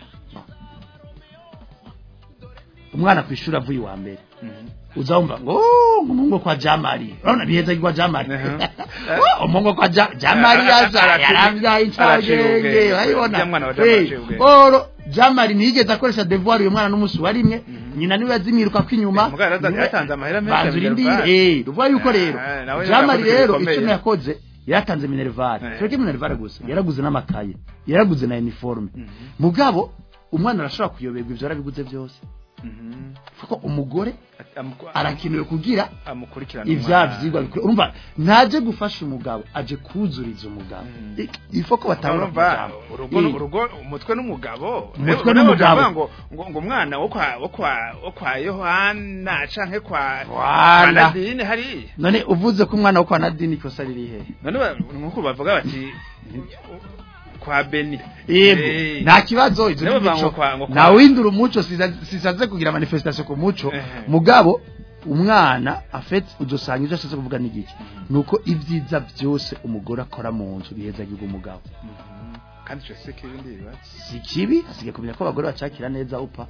umwana ku ishuri avuye iwa mbere Mhm. uzawumva ngo "Oh, umuhungu kwa jamari urabona biheza kwa jamari Mhm. Oh, umuhungu kwa Ja- jamari yaza Araciye- yaravyaye araciye incabwenge ubwenge. urabibona Uriya mwana wa Jamari Eh, araciye ubwenge. oro jamari ntiyigeze akoresha devoir uyu mwana n'umunsi wa rimwe nyina niwe yazimwiruka ko inyuma Eh, mugabo yaraza- Niwe- yaratanze amahera menshi banza ya urindire Minerval. eh ruvuga yuko rero Eh, nawe jamari yarakoze rero bikomeye. icyo yakoze yaratanze minerval Eh. cyo minerval gusa yaraguze n'amakaye yaraguze na uniforme mugabo umwana arashobora kuyoberwa ivyo yarabiguze byose Mhm. kuko umugore Amuku- arakenewe kugira amukurikirana ivya umwana. vyigwa bikwiye urumva ntaje gufasha umugabo aje kuzuriza umugabo Mm. I- ifo ko batangura urumva kujambo. urugo Eh, urugo umutwe n'umugabo Umutwe Rero n'umugabo. baravuga ngo ngo ngo umwana wo kwa wo kwa wo kwa Yohana canke kwa Wala. kwa Nadine hari none uvuze ko umwana wo kwa Nadine ikosa riri he none ba- nkuko bavuga bati kwa Beni yego Eh. nta kibazo izo Nibo ni banga imico kwa- ngo kwa- na windura umuco siza- sisaze kugira manifestation ku muco Ehe. mugabo umwana afite udusanga ibyo ashatse kuvuga n'igiki nuko ibyiza byose umugore akora mu nzu bihezagiga umugabo kandi cyo se kibindi bibazo si kibi asigaye kumenya ko abagore bacakira neza upa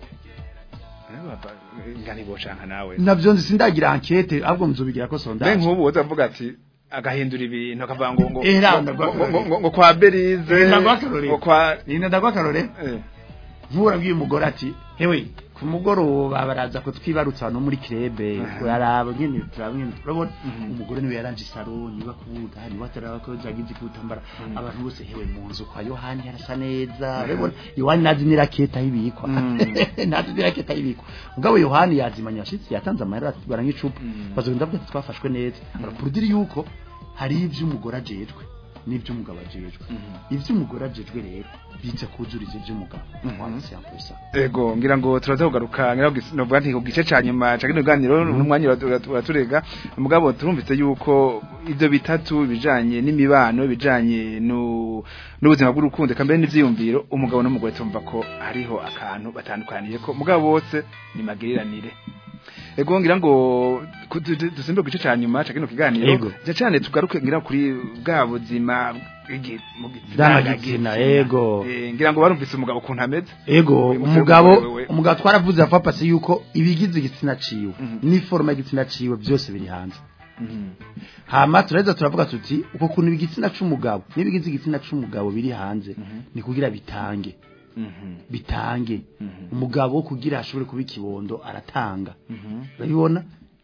ngani bocanka nawe nabyo nzi sindagira enquete ahubwo muzobigira ko mbe sondage nk'ubu uzavuga ati agahindura ibintu akavuga ngo ngo Eh, ngo- ndagwa- ngo- ngo- ngo- ngo kwa Berize Eh, ndagwa akarorero. ngo kwa nina ndagwa karore eh, nkurabwiye umugore ati hewe ku mugoroba baraza ko twibarutsa no muri krebe yaraba nyene turabona turabona Mhm. umugore niwe yaranje isaro niba kubuga niba taraba ko zagize kutambara abantu bose hewe mu nzu kwa Yohani harasa neza urabona Yohani nazi niraketa hibikwa Mhm. nazi niraketa hibikwa mugabo Yohani yazimanya yashitse yatanze amahera atubara nk'icupa Mhm. bazogenda bwate twafashwe neza arapurudiri yuko hari ivyo umugore ajejwe n'ivyo umugabo ajejwe ivyo umugore ajejwe rero bize kuzuriza ivyo umugabo Mhm. c'est un peu ça ego ngira ngo turaza kugaruka ngira ngo novuga nti ku gice ca nyuma ca kino ganiro n'umwanya uratu- uraturega mugabo turumvise yuko ivyo bitatu bijanye n'imibano bijanye nu n'ubuzima bw'urukundo kambere n'ivyiyumviro umugabo n'umugore tumva ko hariho akantu batandukaniye ko mugabo bose ni magiriranire ego ngira ngo ku- du- du- dusimbe ku gice ca nyuma ca kino kiganiro Ego. ja cane tugaruke ngira kuri bwa buzima bw'igi- mu gi- Ndangagitsina, ego. Eh, ngira ngo barumvise umugabo ukuntu ameze ego Uyu musore umugabo wewe. umugabo twaravuze afapase yuko ibigize igitsina ciwe Mhm. n'iforma y'igitsina ciwe byose biri hanze hama turaheza turavuga tuti uko kuntu igitsina c'umugabo n'ibigize igitsina c'umugabo biri hanze ni kugira bitange bitange umugabo kugira ashobore kuba ikibondo aratanga urabibona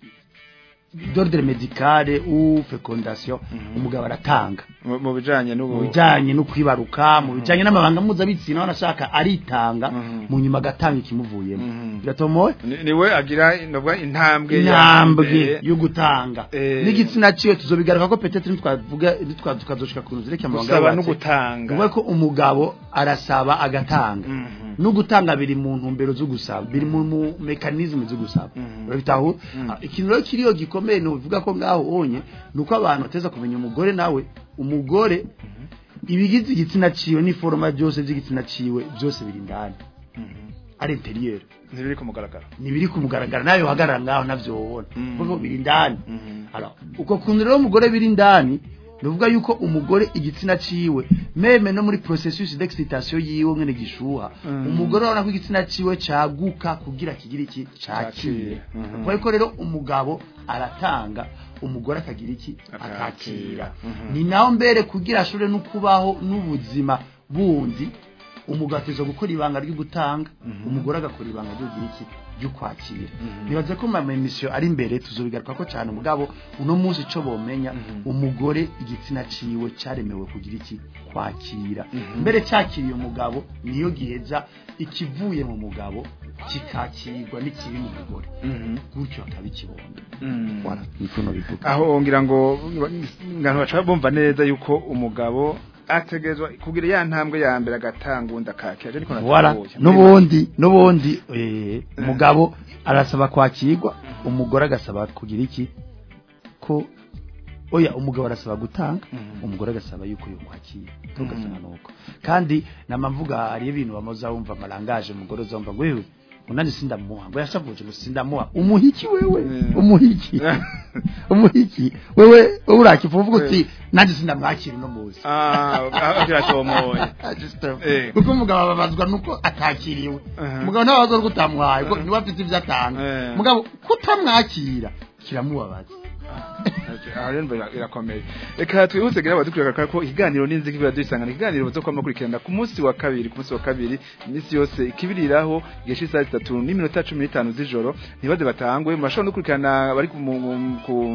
d'ordre médicale ou fécondation umugabo aratanga mu mu bijanye n'ubu mu bijyanye no kwibaruka mu bijyanye n'amabanga mpuzabitsina aho anashaka aritanga Mhm. mu nyuma agatanga ikimuvuyemo Mhm. biratomoye Ni- niwe agira novuga intambwe ya intambwe mbere. yo gutanga Eh. n'igitsina ciwe tuzobigaruka ko petete ntitwavuga ntitwa- tukazoshika ku nzu zireke amabanga gusaba no yubatse. gutanga Nukuvuga ko umugabo arasaba agatanga Mhm. no gutanga biri mu ntumbero zo gusaba biri mu mu mekanizme zo gusaba Mhm. urabitaho Mhm. Ah, ikintu rero kiriyo gikomeye no bivuga ko ngaho onye nuko abantu bateza kumenya umugore nawe umugore ibigize igitsina ciwe n'iforoma byose by'igitsina ciwe byose biri indani ari interieur ntibiri ku mugaragaro nibiri kumugaragara nawe uhagarara ngaho navyo wobona Mhm. kuko biri indani Mhm. Alors, uko kuntu rero umugore biri indani nuvuga yuko umugore igitsina ciwe meme no muri processus d'excitation yiwe mwene gishuha Mm. umugore urabona ko igitsina ciwe caguka kugira kigira iki cakire Cakire. Mhm. kuko rero umugabo aratanga umugore akagira iki Akakira. akakira Mhm. ni naho mbere kugira ashobore no kubaho n'ubuzima bundi umugabo ateza gukora ibanga ryo gutanga Mhm. umugore agakora ibanga ryo kugira iki ryo kwakira Mhm. nibaze ko mama emission ari imbere tuzobigaruka ko cyane umugabo uno munsi ico bomenya Mhm. umugore igitsina ciwe caremewe kugira iki kwakira Mhm. mbere cyakiriye umugabo niyo giheza ikivuye mu mugabo kikakirwa n'ikiri mu mugore Mhm. gutyo akaba ikibondo Mhm. Voilà, niko nobivuga aho ngira ngo ngantu baca bumva neza yuko umugabo ategezwa kugira ya ntambwe ya mbere agatanga undi akakira niko Voilà, natuye. nubundi nubundi eh, umugabo arasaba kwakirwa umugore agasaba kugira iki ko oya umugabo arasaba gutanga Mhm. umugore agasaba yuko yo kwakira tugasanga nuko kandi namamvuga hari ibintu bamoza wumva marangaje umugore uzumva ngo wewe unani sindamuha ngo yashavuje ngo sindamuha umuhiki wewe Mm. umuhiki umuhiki wewe wewe urakivuga uti nanjye sindamwakira no muzi ah agira tomoye Eh. kuko umugabo ababazwa nuko atakiriwe Aha. umugabo ntababazwa nuko utamuhaye kuko niwe afite ibyo atanga Eh. umugabo kutamwakira kiramubabaza aha rero mbona irakomeye reka twihuse gira abadukurikira ko ikiganiro n'inziki biba dusangana ikiganiro bazo kwama kurikirana ku munsi wa kabiri ku munsi wa kabiri iminsi yose ikibiriraho igihe cy'isaha zitatu n'iminota cumi n'itanu z'ijoro ntibaze batangwe murashobora no gukurikirana bari ku mu- ku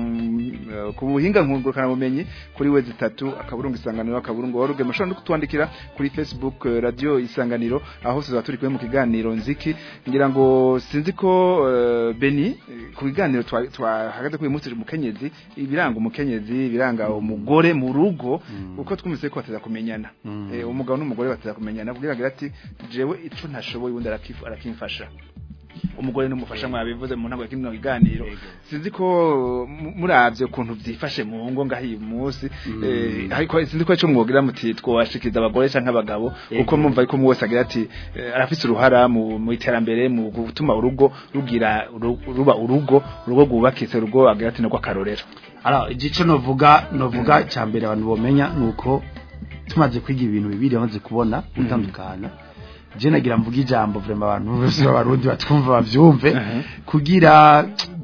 ku buhinga nkungurukana bumenyi kuri we zitatu akaburungu isanganiro akaburungu waruge murashobora no kutwandikira kuri facebook eh, radio isanganiro aho tuzaba turi kumwe mu kiganiro nziki ngira ngo sinzi ko eh, Beni eh, ku biganiro twa- twahagaze kuri munsi umukenyezi ibiranga umukenyezi ibiranga umugore mu rugo uko twumvise ko bateza kumenyana Mm. Eh, umugabo n'umugore bateza kumenyana kugira ngo ati jewe ico ntashoboye ubundi arakifu- arakimfasha umugore n'umufasha mwabivuze mu ntango ya kino kiganiro sinzi ko mu- muravye ukuntu vyifashe mu ngo ngaho uyu munsi eh, ariko sinzi ko ico mwogira muti twashikiriza abagore canke abagabo uko mumva ariko mu wese agira ati eh, arafise uruhara mu mu iterambere mu gutuma urugo rugira uru- ruba urugo urugo rwubakitse urugo agira ati nako akarorero Alors, igice novuga novuga cya mbere abantu bomenya nuko tumaze kwiga ibintu bibiri amaze kubona gutandukana je nagira mvuga ijambo vraiment abantu bose b'abarundi batwumva bavyumve kugira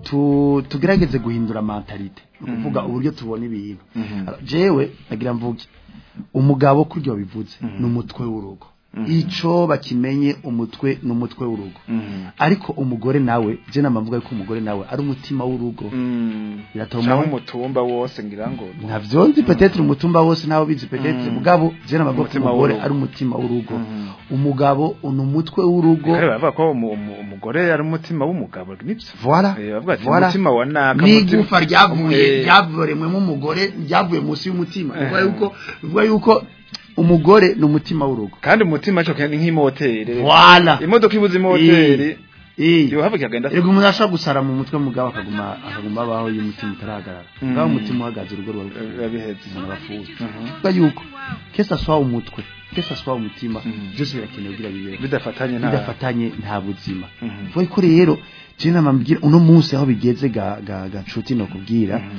tu, tugerageze guhindura mentalite kuvuga uburyo tubona ibintu Alors, jewe nagira mvuge umugabo kuryo bivuze ni umutwe w'urugo ico bakimenye umutwe n'umutwe w'urugo ariko umugore nawe je namavuga yuko umugore nawe ari umutima w'urugo Biratuma- cyangwa umutumba wose ngira ngo ntabyo nzi petetre umutumba wose nawe bizi petetre mugabo je namavuga ko Umutima umugore w'urugo. ari umutima w'urugo umugabo ni umutwe w'urugo kare bavuga ko umu- umu- umugore ari umutima w'umugabo nibyo voilà Eh, bavuga ati voilà umutima wa naka n'igufa umutima- ryavuye Eh, ryavoremwemo umugore ryavuye munsi y'umutima Eh. bivuga yuko bivuga yuko umugore ni umutima w'urugo kandi umutima cyo ni nk'imoteri voilà imodoka ibuze imoteri eh yo havuga ikagenda Erega umuntu ashobora gusara mu mutwe mugabo akaguma akaguma abaho iyo umutima utarahagarara Mm. ngaho umutima uhagaze urugo ruba biba bihetse umuntu arapfuye Mhm. bivuga yuko kesa swa umutwe kesa swa umutima Mhm. byose birakenewe kugira bibeho bidafatanye nta bidafatanye nta buzima Mhm. vuga ko rero je nama mbwira uno munsi aho bigeze ga ga gacuti no kubwira Mhm.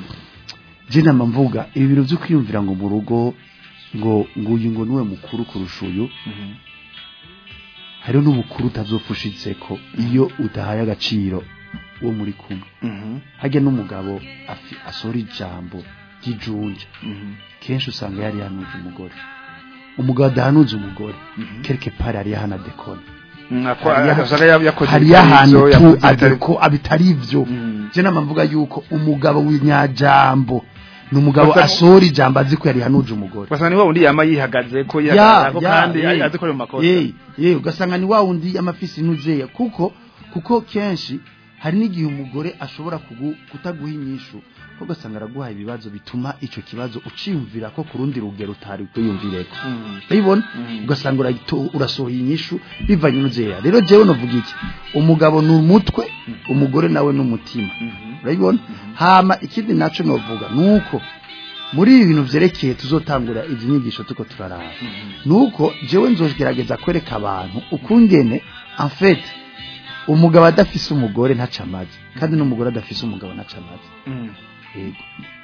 je nama mvuga ibi bintu byo kwiyumvira ngo mu rugo ngo nguyu ngo niwe mukuru kurusha uyu Mhm. hariho n'umukuru utazofushitseko iyo udahaye agaciro uwo muri kumwe Mhm. hajya n'umugabo afi- asohora ijambo ry'ijunja Mhm. kenshi usanga yari yahanuje umugore umugabo adahanuza umugore Mhm. quelque part yari yahana dekona Mm, ako- Hariya- usanga ya- yakoze hariyo ahantu ibyo, tu yakoze ibitari- abiko abitari ivyo Mhm. je nama mvuga yuko umugabo w'inyajambo ni umugabo Basa- asohora ijambo azi ko yari yahanuje umugore Basa ni wa wundi yama yihagaze ko ya yihagarara ko ya kandi eh, azi ko ari mu makosa eh, eh, ugasanga ni wa wundi amafisi ntuzeya kuko kuko kenshi hari n'igihe umugore ashobora kugu, kutaguha inyishu ko ugasanga araguha ibibazo bituma ico kibazo uciyumvira ko ku rundi rugero utari kwiyumvireko Mhm. urabibona Mhm. ugasanga urayito- urasohoye inyishu bivanye n'uzeya rero jewe novuga iki umugabo ni umutwe umugore nawe ni umutima Mhm. urabibona hama ikindi naco novuga nuko muri ibi bintu vyerekeye tuzotangura izi nyigisho tuko turaraba nuko jewe nzogerageza kwereka abantu ukungene en fait umugabo adafise umugore ntaca amazi kandi n'umugore adafise umugabo ntaca amazi Mhm. yego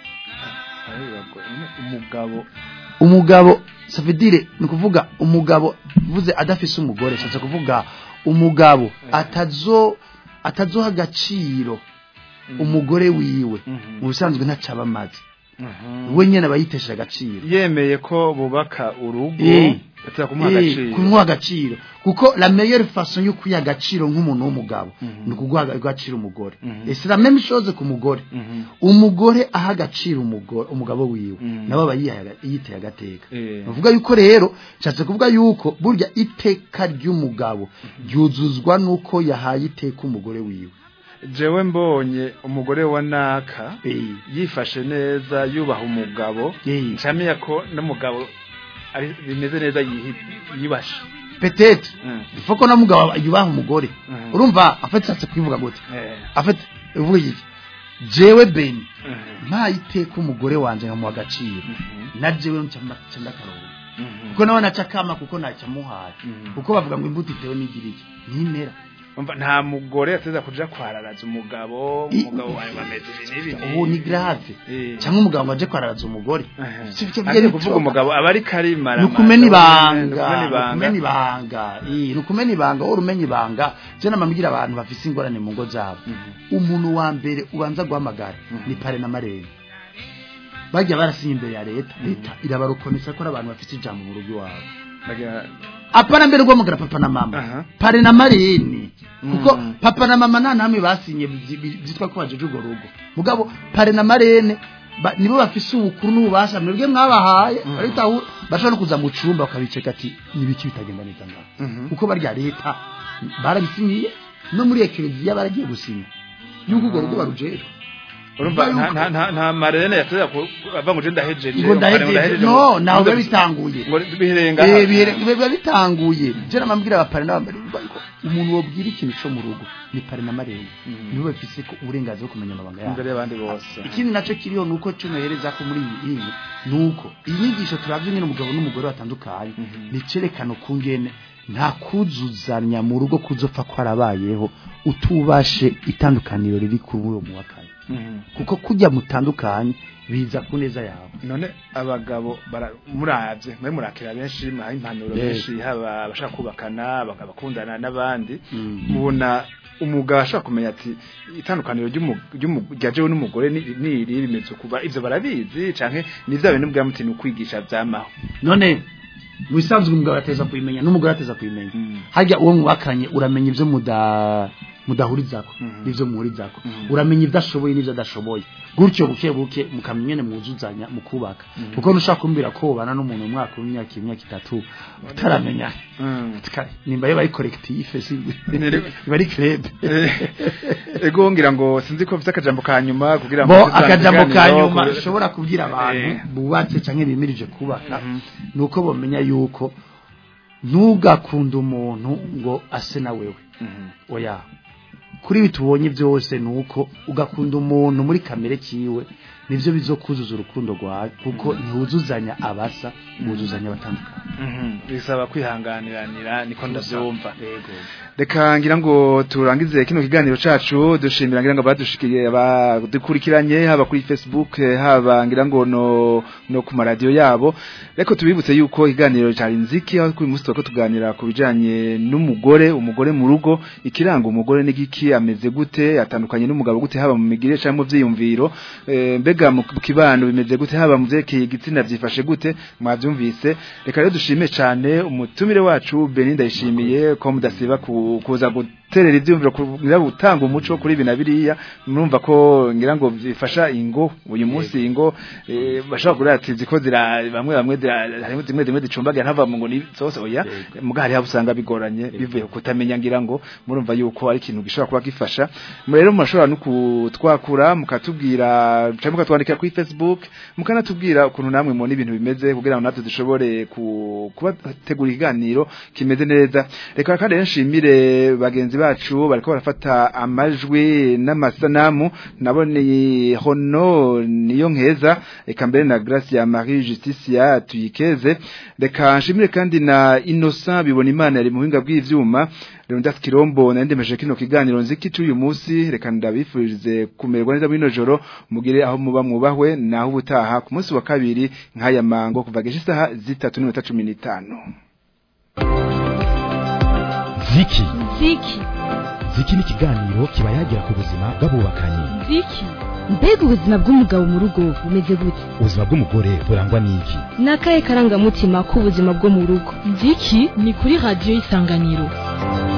umugabo umugabo ça veut dire ni kuvuga umugabo vuze adafise umugore shatse kuvuga umugabo atazo atazoha agaciro umugore wiwe Mhm. mu bisanzwe ntacaba amazi Mhm. we nyene aba yitesheje agaciro yemeye ko bubaka urugo Eh. atira kumuha Eh, agaciro kumuha agaciro kuko la meilleure façon yo kwiha agaciro nk'umuntu w'umugabo Mhm. ni ukuguha agaciro umugore Mhm. et c'est la même chose ku mugore Mhm. umugore aha agaciro umugore umugabo wiwe Mhm. nawe aba yihaye aga- yiteye agateka Eh. bavuga yuko rero nshatse kuvuga yuko burya iteka ry'umugabo ryuzuzwa nuko yahaye iteka umugore wiwe jewe mbonye umugore wa naka Eh, yifashe neza yubaha umugabo eh, ncamenya ko n'umugabo ari bimeze neza yihi- yibashe peut-être Mm. il faut ko na mugabo yubaha umugore Mhm. urumva afite nshatse kubivuga gute Eh. afite uvuga iki jewe beni Mhm. nta iteka umugore wanje nkamuha agaciro Mhm. na jewe nca ndakarongo Mhm. kuko nawe naca kama kuko ntacyamuhaye Mhm. kuko bavuga ngo imbuto itewe n'igiriki nimera Umva, nta mugore ateza kuja kwararaza umugabo I- umugabo wawe bameze ibi n'ibi ubu ni grave Eh. cyangwa umugabo ngo aje kwararaza umugore Aha. Si byo Ati byari kuvuga byo. umugabo aba ari karimara ni ukumena ibanga ni ukumena ni ukumena ibanga ibanga Eh, ni ukumena ibanga wowe umenya ibanga je namambwira abantu bafise ingorane mu ngo zabo Mhm. umuntu wa mbere ubanza guhamagara ni pare na marene bajya barasinye imbere ya leta leta irabarukonesa ko ari abantu bafite ijambo mu rugo iwabo Bagira- apana mbere rwamugara papa na mama Aha. pare na marene kuko Mm. papa na mama nta namwe basinye byi- byi- byitwa ko bajeje urwo rugo mugabo pare na marene ba- nibo bafise ubukuru n'ububasha mwebwe mwabahaye baritaho bashobora no kuza mu cumba bakabiceka ati nibiki bitagenda neza ngaho Mhm. kuko barya leta barabisinyiye no muri ekereziya baragiye gusinya yuko urwo rugo barujejwe urumva nta- nta- nta- nta marene yateza ava ngo je ndahejeje ngo ndahejeje no nawe biba bitanguye ngo birenga Eh, bihere- biba bitanguye je namambwira abapare n'abambere ko umuntu wobwira ikintu co mu rugo ni pare na marene nibo bafise ko uburenganzira bwo kumenya amabanga yabo imbere y'abandi bose ikindi naco kiriho nuko cunohereza ko muri iyi iyi nuko iyi nyigisho turavye nyine umugabo n'umugore batandukanye ni cerekano kungene nta kuzuzanya mu rugo kuzopfa kwarabayeho utubashe itandukaniro riri kuri uwo muwakanye Mhm. kuko kujya mutandukanye biza ku neza yawe none abagabo bara- muravye mwe murakira benshi mwaha impanuro Yes. benshi haba abashaka kubakana abagabo bakundana n'abandi Mm. mubona umugabo ashaka kumenya ati itandukaniro ry'umu- ry'umu- rya jewe n'umugore ni ni iri bimeze kuba ivyo barabizi canke ni vya bintu bwa mutima ukwigisha vyamaho none mu bisanzwe umugabo ateza kubimenya n'umugore ateza kubimenya Mm. harya uwo mwubakanye uramenya ibyo muda mudahurizako Mhm. n'ibyo muhurizako Mhm. uramenya ibyo ashoboye n'ibyo adashoboye gutyo buke buke mukamenya nyene mwuzuzanya mu kubaka kuko nushaka kumbwira ko ubana n'umuntu mu mwaka w'imyaka imyaka itatu utaramenya Mm. Tika- nimba yo bari collectif si Nere- bari club Eh, ego ngira ngo sinzi ko mfite akajambo ka nyuma kugira ngo bo tuzane akajambo ka ikiganiro, nyuma ku- ushobora kubwira abantu Eh. bubatse canke bimirije kubaka Mhm. nuko bomenya yuko ntugakunde umuntu ngo ase na wewe Mhm. oya kuri ibi tubonye byose nuko ugakunda umuntu muri kamere kiwe nivyo bizokuzuza urukundo rwawe kuko ntiwuzuzanya abasa wuzuzanya abatandukanye Mhm. bisaba kwihanganiranira niko ndavyumva yego reka ngira ngo turangize kino kiganiro cacu dushimira ngira ngo badushikiye abadukurikiranye haba kuri Facebook eh, haba ngira ngo no no ku maradiyo yabo reko tubibutse yuko ikiganiro cari nziki aho kuri musi twako tuganira ku bijanye n'umugore umugore mu rugo ikiranga umugore n'igiki ameze gute atandukanye n'umugabo gute haba mu migire canke mu vyiyumviro eh, mbega mu kibano bimeze gute haba mu vyerekeye igitsina vyifashe gute mwavyumvise reka rero dushime cane umutumire wacu Beninda yishimiye ko mudasiba ku- kuza guterera ivyumviro kugira gutanga umuco kuri bina biriya murumva ko ngira ngo bifasha ingo uyu munsi ingo eh, bashobora kugira ati ziko zira bamwe bamwe zira- harimo zimwe zimwe zicumbagira ntava mu ngo ni zose oya muga hari usanga bigoranye bivuye ku kutamenya ngira ngo murumva yuko ari ikintu gishobora kuba gifasha rero murashobora no kutwakura mukatubwira cyangwa mukatwandikira kuri Facebook mukanatubwira ukuntu namwe mubona ibintu bimeze kugira ngo natwe dushobore ku- kubategura ikiganiro kimeze neza reka kandi rero nshimire bagenzi bacu bariko barafata amajwi n'amasanamu naboneye hono niyo nkeza reka mbere na Grace ya Marie Justicia tuyikeze reka nshimire kandi na Innocent bibona imana yari mu buhinga bw'ivyuma Leonidas Kirombo nandemeje kino kiganiro nziki cy'uyu munsi reka ndabifurize kumererwa neza muri no joro mugire aho muba mwubahwe naho ubutaha ku munsi wa kabiri nk'aya mango kuva geje isaha zitatu n'iminota cumi n'itanu ziki ziki ziki ni ikiganiro kiba yagira ku buzima bw'abubakanye ziki mbega ubuzima bw'umugabo mu rugo bumeze gute ubuzima bw'umugore burangwa n'iki ni akahe karangamutima k'ubuzima bwo mu rugo ziki ni kuri radiyo y'isanganiro